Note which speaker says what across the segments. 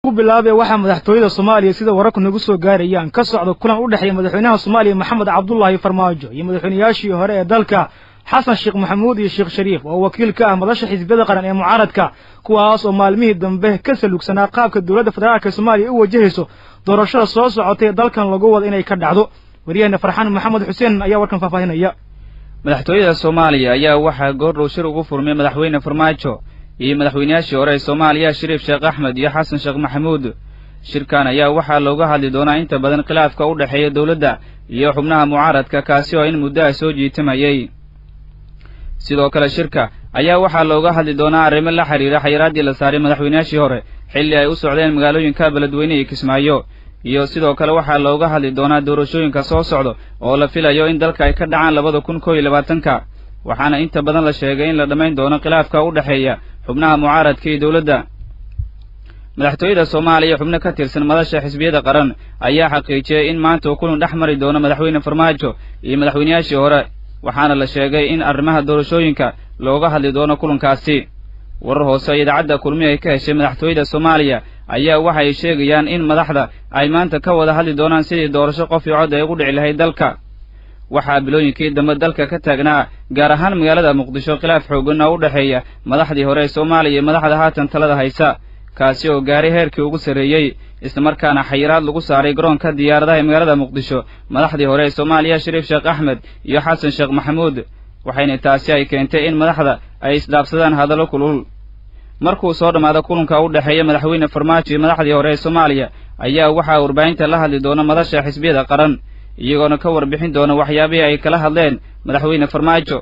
Speaker 1: ku bilaabee waxaa madaxtooyada soomaaliya sida wararku nagu soo gaarayaan ka socda kulan u dhexeeya madaxweynaha soomaaliya maxamed cabdullaahi farmaajo iyo madaxweynayaashii hore ee dalka xasan sheekh maxamuud iyo sheekh shariif oo wakiil ka ah madasha xisbiyada qaran ee mucaaradka kuwaas oo maalmihii dambe ka salugsanaa qaabka dowladda federaalka soomaaliya u wajahayso doorashada soo socotay dalkan lagu wada inay ka dhacdo waryaheena farxaan maxamed xuseen ayaa warkan faahfaahinaya
Speaker 2: madaxtooyada soomaaliya ayaa waxaa goordhow shir ugu furmay madaxweyne farmaajo iyo madaxweynayaashii hore ee soomaaliya shariif sheekh axmed iyo xasan sheekh maxamuud shirkan ayaa waxaa looga hadli doonaa inta badan khilaafka u dhexeeya dowladda iyo xubnaha mucaaradka kaasi oo in muddo ah soo jiitamayay sidoo kale shirka ayaa waxaa looga hadli doonaa arrimo la xidhiira xayiraaddii la saaray madaxweynayaashii hore xilli ay u socdeen magaalooyinka beledweyne iyo kismaayo iyo sidoo kale waxaa looga hadli doonaa doorashooyinka soo socda oo la filayo in dalka ay ka dhacaan labada kun koo iyo labaatanka waxaana inta badan la sheegay in la dhammayn doono khilaafka u dhexeeya xubnaha mucaaradka iyo dowladda madaxtooyada soomaaliya xubno ka tirsan madasha xisbiyada qaran ayaa xaqiijiyey in maanta uu kulan dhex mari doono madaxweyne farmaajo iyo madaxweynayaashii hore waxaana la sheegay in arrimaha doorashooyinka looga hadli doono kulankaasi warar hoose oo idaacadda kulmi ay ka heshay madaxtooyada soomaaliya ayaa waxay sheegayaan in madaxda ay maanta ka wada hadli doonaan sidii doorasho qof iyo cod ay ugu dhici lahayd dalka waxaa bilooyinkii dambe dalka ka taagnaa gaar ahaan magaalada muqdisho khilaaf xoogan oo u dhexeeya madaxdii hore ee soomaaliya iyo madaxda haatan talada haysa kaasi oo gaaray heerkii ugu sarreeyey islamarkaana xayiraad lagu saaray garoonka diyaaradaha ee magaalada muqdisho madaxdii hore ee soomaaliya shariif sheekh axmed iyo xasan sheekh maxamuud waxayna taasi ay keentay in madaxda ay isdhaafsadaan hadallo kulul markuu soo dhammaado kulanka u dhexeeya madaxweyne farmaajo iyo madaxdii hore ee soomaaliya ayaa waxaa warbaahinta la hadli doona madasha xisbiyada qaran iyagoona ka warbixin doona waxyaabihii ay kala hadleen madaxweyne farmaajo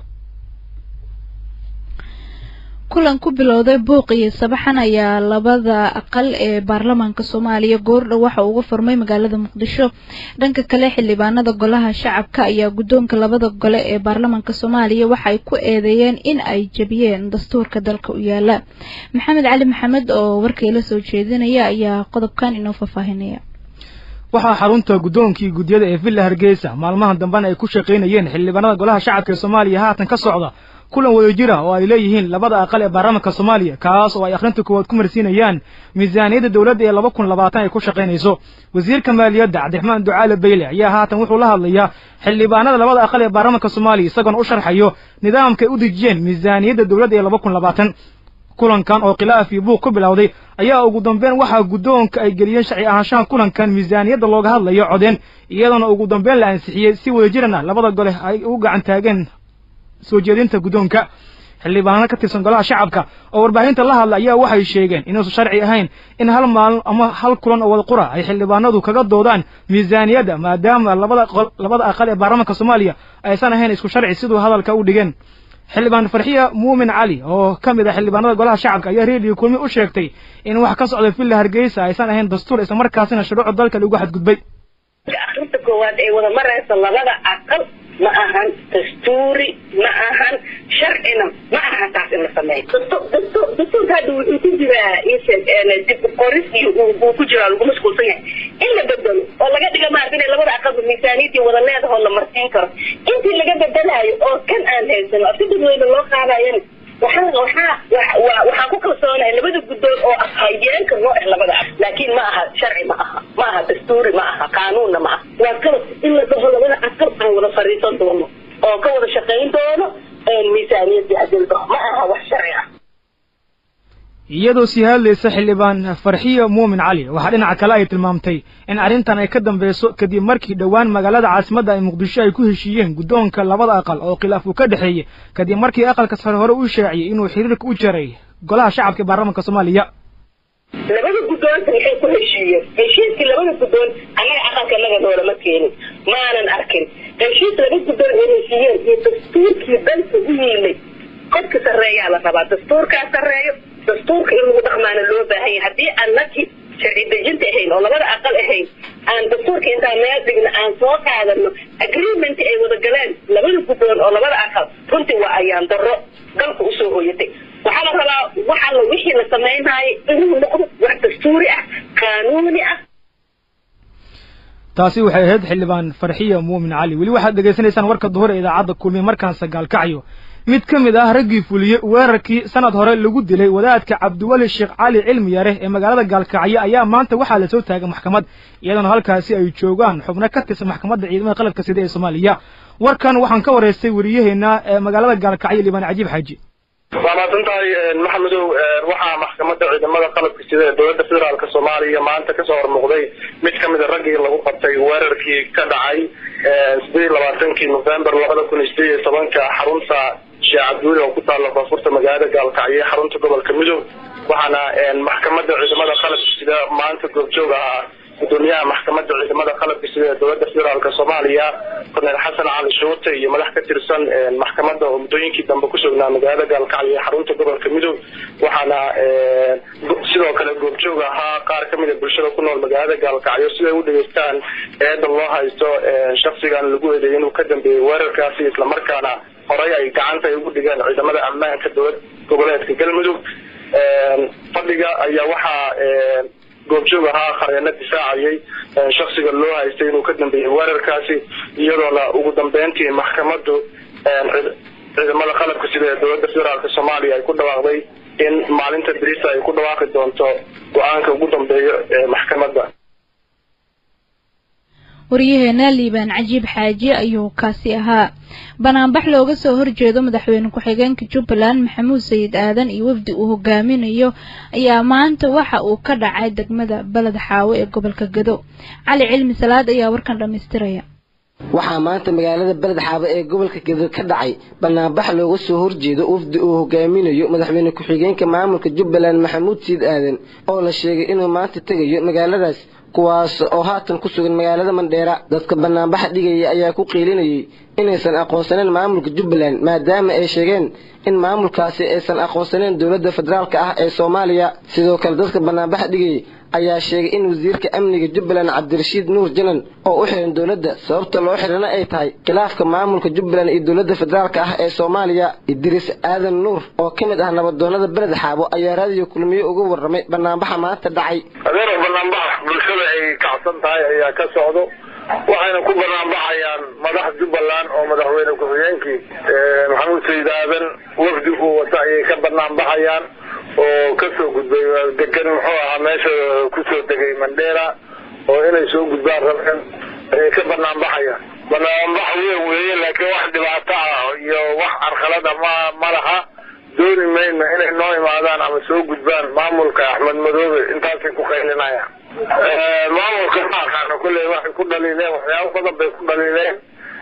Speaker 3: kulan ku bilowday buuq iyo sabaxan ayaa labada aqal ee baarlamaanka soomaaliya goordhow waxa uga furmay magaalada muqdisho dhanka kale xildhibaanada golaha shacabka ayaa guddoonka labada gole ee baarlamaanka soomaaliya waxa ay ku eedeeyeen in ay jebiyeen dastuurka dalka u yaala maxamed cali maxamed oo warkayla soo jeedinaya ayaa qodobkan inoo faahfaahinaya
Speaker 1: waxaa xarunta guddoonkii guddiyada ee villa hargeysa maalmahan dambena ay ku shaqaynayeen xildhibaanada golaha shacabka ee soomaaliya haatan ka socda kulan wadajira oo ay leeyihiin labada aqal ee baarlamaanka soomaaliya kaas oo ay akhrinta koowaad ku marsiinayaan miisaaniyadda dowladda ee laba kun labaatan ay ku shaqaynayso wasiirka maaliyadda cabdiraxmaan ducaale beyle ayaa haatan wuxuu la hadlayaa xildhibaanada labada aqal ee baarlamaanka soomaaliya isagoona u sharxayo nidaamka ay u dejiyeen miisaaniyadda dowladda ee laba kun labaatan kulankan oo khilaaf iyo buuq ku bilowday ayaa ugu dambeyn waxaa guddoonka ay geliyeen sharci ahaanshaha kulankan miisaaniyadda looga hadlayo codeen iyadoona ugu dambeyn la ansixiyey si wadajirana labada gole ay ugu gacan taageen soo jeedinta guddoonka xildhibaano ka tirsan golaha shacabka oo warbaahinta la hadla ayaa waxay sheegeen inuusan sharci ahayn in hal maalin ama hal kulan oo wada qura ay xildhibaanadu kaga doodaan miisaaniyadda maadaama labada labada aqal ee baarlamaanka soomaaliya aysan ahayn isku sharci siduu hadalka u dhigeen xildhibaan farxiya muumin cali oo ka mid ah xildhibaanada golaha shacabka ayaa reediyo kulmi u sheegtay in wax ka socda villa hargeysa aysan ahayn dastuur islamarkaasina shuruucda dalka lagu xadgudbay
Speaker 4: arinta koowaad ay wada maraysa labada aqal ma ahan dastuuri ma ahan sharcina ma aha taas in la sameeyo dastuurka hadda wuxuu ku jiraa dib qoris iyo uu ku jiraa lagu mashquulsan yahay in la bedelo oo laga dhiga maarata inay labada aqalba miisaaniyadii wada leedahoo la marsiin karo intii laga bedelaayo oo kan aan haysano si dadweyne loo qaadayana waxaa waxaa waxaa ku kalsoonahay labada guddoon oo ah hayeenka noo ah labada ah laakiin ma aha sharci ma aha ma aha dastuuri ma aha qaanuunna ma aha waa kaba in la dhaho labada aqal aan wada fariisan doono oo ka wada shaqayn doono miisaaniyadii hadii la dhaho ma aha wax sharci ah
Speaker 1: iyadoo sii hadlaysa xildhibaan farxiya muumin cali waxaa dhinaca kale ay tilmaamtay in arrintan ay ka dambeyso kadib markii dhowaan magaalada caasimadda ay muqdisho ay ku heshiiyeen guddoonka labada aqal oo khilaaf uu ka dhexeeyey kadib markii aqalka sare hore u shaaciyey inuu xiriirka u jaray golaha shacabka ee baarlamaanka soomaaliya
Speaker 4: labada guddoonta maxay ku heshiiyeen heshiiskii labada guddoon annaga aqalka naga noolama keenin maanan arkin heshiis laba guddoon ay heshiiyeen iyo dastuurkii dalka u yiilay qofka sarreeyaa la rabaa dastuurkaa sarreeyo dastuurka in lagu dhaqmaana loo baahan yahay haddii aan nakii sharci dejinta ahayn oo labada aqal ahayn aan dastuurka intaan meel dhigna aan soo qaadano agreement ay wada galeen labada guddoon oo labada aqal runtii waa ayaan darro dalka usoo hooyatay waxaa la rabaa wax alla wixii la samaynayo inuu noqdo wax dastuuri ah qaanuuni ah
Speaker 1: taasi waxay ahayd xildhibaan farxiya muumin cali weli waxaad dhegaysanaysaan warka duhur ee idaacadda kulmiye markaan sagaalkacyo mid ka mid ah raggii fuliyey weerarkii sanad hore lagu dilay wadaadka cabdiweli sheekh cali cilmi yare ee magaalada gaalkacyo ayaa maanta waxaa lasoo taagay maxkamad iyadoona halkaasi ay joogaan xubno ka tirsan maxkamadda ciidamada qalabka sida ee soomaaliya warkan waxaan ka waraystay wariyaheena ee magaalada gaalkacyo liibaan cajiib xaaji
Speaker 5: waa mahadsantahay maxamedow waxaa maxkamadda ciidamada qalabka sida ee dowladda federaalka soomaaliya maanta kasoo hormuuqday mid kamid a raggii lagu qabtay weerarkii ka dhacay sideed iyo labaatankii november labada kun iyo sideed iyo tobanka xarunta sheekh cabdiweli oo ku taalla koonfurta magaalada gaalkacyo ee xarunta gobolka midoob waxaana maxkamadda ciidamada qalabka sida maanta goobjoog ahaa gudoomiyaha maxkamadda ciidamada qalabka sida ee dowladda federaalk soomaaliya korneel xasan cali shuute iyo madax ka tirsan maxkamadda oo muddooyinkii dambe ku sugnaa magaalada gaalkacyo ee xarunta gobolka midoob waxaana sidoo kale goobjoog ahaa qaar kamid a bulshada ku nool magaalada gaalkacyo siday u dhegeystaan eeda loo haysto shaksigan lagu eedeeyay inuu ka dambeeyey weerarkaasi islamarkaana horey ay gacanta ay ugu dhigeen ciidamada ammaanka dowlad goboleedka galmudug fadhiga ayaa waxaa goobjoog ahaa khareeno difaacayay shaksiga loo haystay inuu ka dambeeyey weerarkaasi iyadoona ugu dambeyntii maxkamaddu ciidamada qalabka sida ee dowladda federaalk soomaaliya ay ku dhawaaqday in maalinta berita ay ku dhawaaqi doonto go-aanka ugu dambeeyo ee maxkamadda
Speaker 3: waryaheena liibaan cajiib xaaji ayuu kaasi ahaa banaanbax looga soo horjeedo madaxweyne ku-xigeenka jubbaland maxamuud sayid aadan iyo wafdi uu hogaaminayo ayaa maanta waxa uu ka dhacay degmada beled xaawo ee gobolka gado cali cilmi salaad ayaa warkan dhammaystiraya
Speaker 6: waxaa maanta magaalada beled xaabo ee gobolka gedo ka dhacay banaanbax looga soo horjeedo wafdi uu hogaaminayo madaxweyne ku-xigeenka maamulka jubbaland maxamuud sayid aadan oo la sheegay inuu maanta tegayo magaaladaas kuwaas oo haatan ku sugan magaalada mandheera dadka banaanbaxa dhigaya ayaa ku qiilinayay inaysan aqoonsaneyn maamulka jubbaland maadaama ay sheegeen in maamulkaasi aysan aqoonsaneyn dowladda federaalka ah ee soomaaliya sidoo kale dadka banaanbaxa dhigayay ayaa sheegay in wasiirka amniga jubbaland cabdirashiid nuur janan oo u xiran dowladda sababta loo xirana ay tahay khilaafka maamulka jubbaland iyo dowladda federaalka ah ee soomaaliya idriis aadan nuur oo ka mid ah nabadoonada beled xaabo ayaa raadiyo kulmiye uga warramay banaanbaxa maanta dhacay
Speaker 5: adeer banaanbax bulshada ay kacsan tahay ayaa ka socdo waxayna ku banaanbaxayaan madax jubbaland oo madaxweyne ku-xigeenkii maxamuud sayid aadan wafdi uu wata ayay ka banaanbaxayaan oo kasoo gudbay degan muxuu ahaa meesha kusoo degay mandheera oo inay soo gudbaan rabeen ayay ka banaanbaxayaan banaanbax weyn weeye laakiin wax dhibaato ah iyo wax carqalada ma ma laha dooni mayno inay noo imaadaan ama soo gudbaan maamulka axmed madoobe intaasay ku qaylinayaan maamulka ma aqaano kulley waxay ku dhaliileen waxyaabo badan bay ku dhaliileen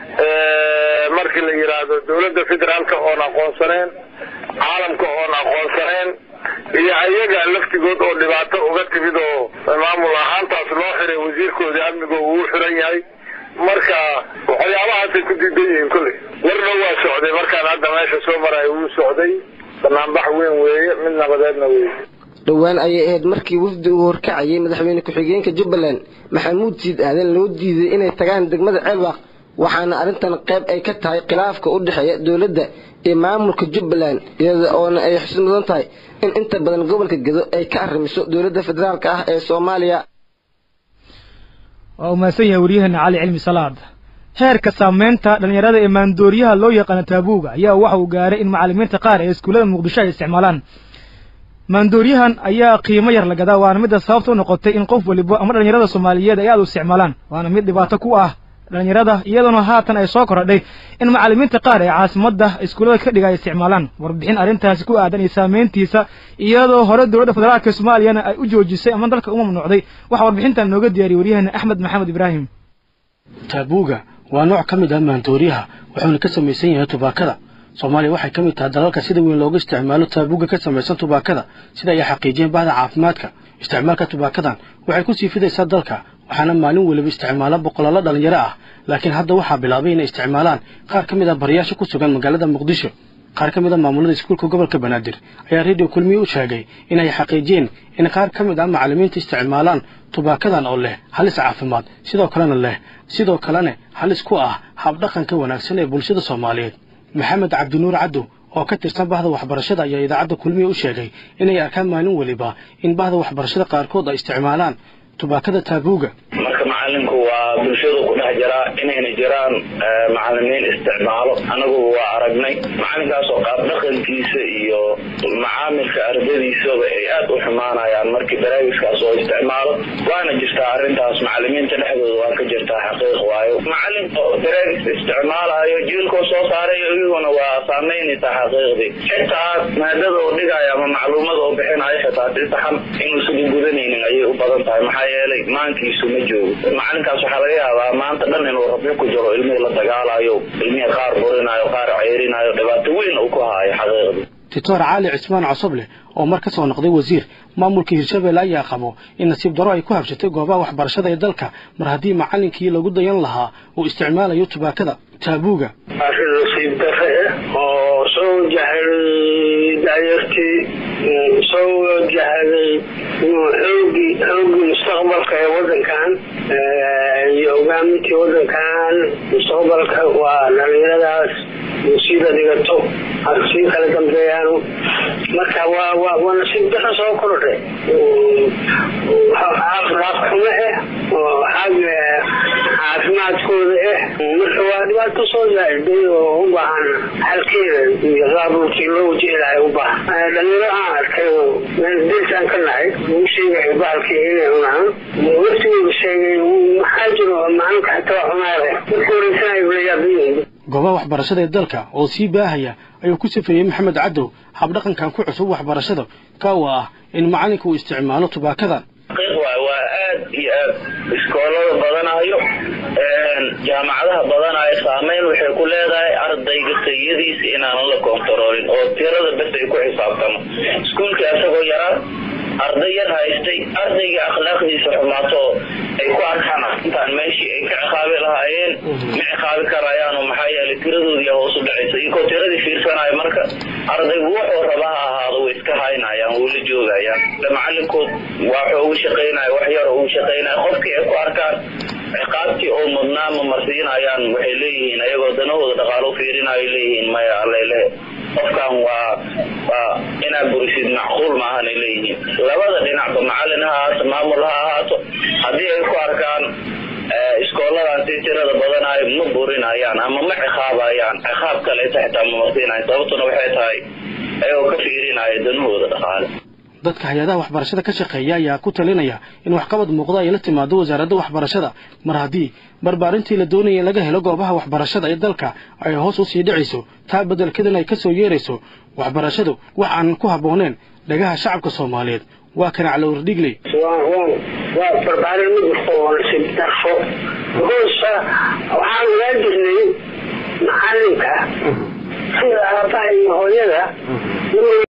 Speaker 5: markii la yidhaahdo dowladda federaalka oon aqoonsaneen caalamka oon aqoonsaneen iyo ayaga laftigood oo dhibaato uga timid oo maamul ahaantaas loo xiray wasiirkoodii amniga uu xiran yahay marka waxyaabahaasay ku diidan yihiin kulley warna waa socday markaan hadda meesha soo maraya wuu socday banaanbax weyn weeye mid nabadeedna weeye
Speaker 6: dhowaan ayay ahayd markii wafdi uu horkacayay madaxweyne ku-xigeenka jubbaland maxamuud siid aadan loo diiday inay tagaan degmada ceelwaaq waxaana arrintan qayb ay ka tahay khilaafka u dhexeeya dowladda iyo maamulka jubbaland iyada oona ay xusid mudan tahay in inta badan gobolka gedo ay ka arrimiso dowladda federaalka ah ee soomaaliya
Speaker 1: waa umahadsan yahay waryaheena cali cilmi salaad heerka saameynta dhallinyarada ee maandooriyaha loo yaqaano taabuuga ayaa waxa uu gaaray in macallimiinta qaar ee iskuullada muqdisho ay isticmaalaan maandooriyahan ayaa qiimo yar la gadaa waana midda sababta u noqotay in qof waliba ama dhallinyarada soomaaliyeed ay aad u isticmaalaan waana mid dhibaato ku ah dhallinyarada iyadoona haatan ay soo korodhay in macallimiinta qaar ee caasimadda iskuullada ka dhiga ay isticmaalaan warbixin arrintaasi ku aadan iyo saameyntiisa iyadoo hore dowladda federaalka soomaaliyana ay u joojisay ama dalka u mamnuucday waxaa warbixintan nooga diyaariyey waryaheena axmed maxamed ibraahim
Speaker 7: taabuuga waa nooc ka mid ah maandooriyaha wuxuuna ka samaysan yahay tubaakada soomaaliya waxay ka mid tahay dalalka sida weyn looga isticmaalo taabuuga ka samaysan tubaakada sida ay xaqiijiyeen bahda caafimaadka isticmaalka tubaakadan waxay ku sii fidaysaa dalka waxaana maalin weliba isticmaala boqolaalo dhallinyaro ah laakiin hadda waxaa bilaabay inay isticmaalaan qaar ka mid ah barayaasha ku sugan magaalada muqdisho qaar ka mid a maamulada iskuulka gobolka banaadir ayaa radio kulmiye u sheegay inay xaqiijiyeen in qaar ka mid ah macallimiinta isticmaalaan tubaakadan oo leh halis caafimaad sidoo kalena leh sidoo kalena halis ku ah habdhaqanka wanaagsan ee bulshada soomaaliyeed maxamed cabdinuur caddow oo ka tirsan bahda waxbarashada ayaa idaacadda kulmiye u sheegay inay arkaan maalin weliba in bahda waxbarashada qaarkood ay isticmaalaan tubaakada taabuuga
Speaker 5: marka
Speaker 8: macalinku waa bulshadu ku dhex jiraa inayna jiraan macalimiin isticmaalo anagu waa aragnay macalinkaasoo qaab dhaqankiisa iyo macaamilka ardadiisaba ay aad u xumaanayaan markii baraagiskaas oo isticmaalo waana jirtaa arintaas macalimiinta dhexdooda waa ka jirtaa xaqiiq waayo macalin oo baraagis isticmaalayo jiilkoo soo saaray iyaguna waa saameynaysaa xaqiiqdii xitaa maadada oo dhigaayo ama macluumada oo bixinayo xitaa si saxan inuusan gudanaynin ayay u badan tahay maxaa yeelay maankiisu ma joogo macalinkaas waxaa laga yaabaa maanta dhan inuu rabyo ku jiro ilmihii la dagaalayo ilmihii qaar burinayo qaar ceyrinayo dhibaato weyn uu ku haayo xaqiiqdii
Speaker 7: doctor cali cismaan cosoble oo mar ka soo noqday wasiir maamulka hirshabelle ayaa qabo in nasiib daro ay ku habshatay goobaha waxbarashada ee dalka mar haddii macalinkii lagu dayan lahaa uu isticmaalayo tubaakada taabuuga
Speaker 9: arrin nasiib darre ah oo soo wajahday daayartii soo wajahday xoogi xoogii mustaqbalka ee wadankan iyo hogaamintii wadankan mustaqbalka waa dhalinyaradaas musiiba dhigato sii kala dambeeyaanu marka waa waa waa nasiib darro soo kordhay caafimaad xumo ah oo xagga caafimaadkooda ah marka waa dhibaato soo zaa'iday oo u baahan xalkeeda iyo qaabulkii loo wajihi lahay u baahan dhalinyaro aan arkay oo diltaan ka nahay uu sheegaya bahalkii inay cunaan waftigooda sheegay maxaa jiro macalinka xataa cunaale markii horeysanay layaabin
Speaker 7: goobaha waxbarashada ee dalka oo sii baahaya ayuu ku safeeyey maxamed cadow habdhaqankan ku cusub waxbarashada ka oo ah in macallinka uu isticmaalo tubaakadan
Speaker 8: xaqiiq waay waa aad iyo aad iskoolada badanayo jaamacadaha badanayo saameyn waxay ku leedahay ardayga tayadiisa inaanan la kontaroolin oo tirada bes ay ku xisaabtamo iskuulka isagoo yaraa arday yar haystay ardayga akhlaaqdiisa xumaato oo ay ku arkaan intaan meeshii ay ka ciqaabi lahaayeen ma ciqaabi karayaan oo maxaa yeelay tiradoodii hoos u dhacaysa iyagoo tiradii fiirsanayo marka ardaygu wuxuu raba ha ahaado way iska haynayaan way la joogayaan macalinkood waxa ugu shaqaynaya wax yar ugu shaqaynaya qofkii ay ku arkaan ciqaabtii oo mudnaa ma marsiinayaan waxay leeyihiin ayagoo danahooda dhaqaalo fiirinayo leeyihiin maya allalehe qofkan waa waa inaad burisid macquul maahanay leeyihiin labada dhinacba macalin ha ahaato maamul ha ahaato haddii ay ku arkaan iskooladan si tirada badanayo ma burinayaan ama ma ciqaabayaan ciqaab kaleeta xitaa ma marsiinayan sababtuna waxay tahay ayagoo ka fiirinaya danahooda dhaqaale
Speaker 7: dadka hay-adaha waxbarashada ka shaqeeya ayaa ku talinaya in waxqabad muuqda ay la timaado wasaaradda waxbarashada mar haddii barbaarintii la doonaya in laga helo goobaha waxbarashada ee dalka ay hoos u sii dhicayso taa beddelkedan ay ka soo yeerayso waxbarashadu wax aanan ku habbooneen dhagaha shacabka soomaaliyeed waa kan calowr dhigley
Speaker 9: waa barbaarin ma jirto oo nasiib darfo because waxaan ogaa jirnay macalinka sida aabaha iyo hooyada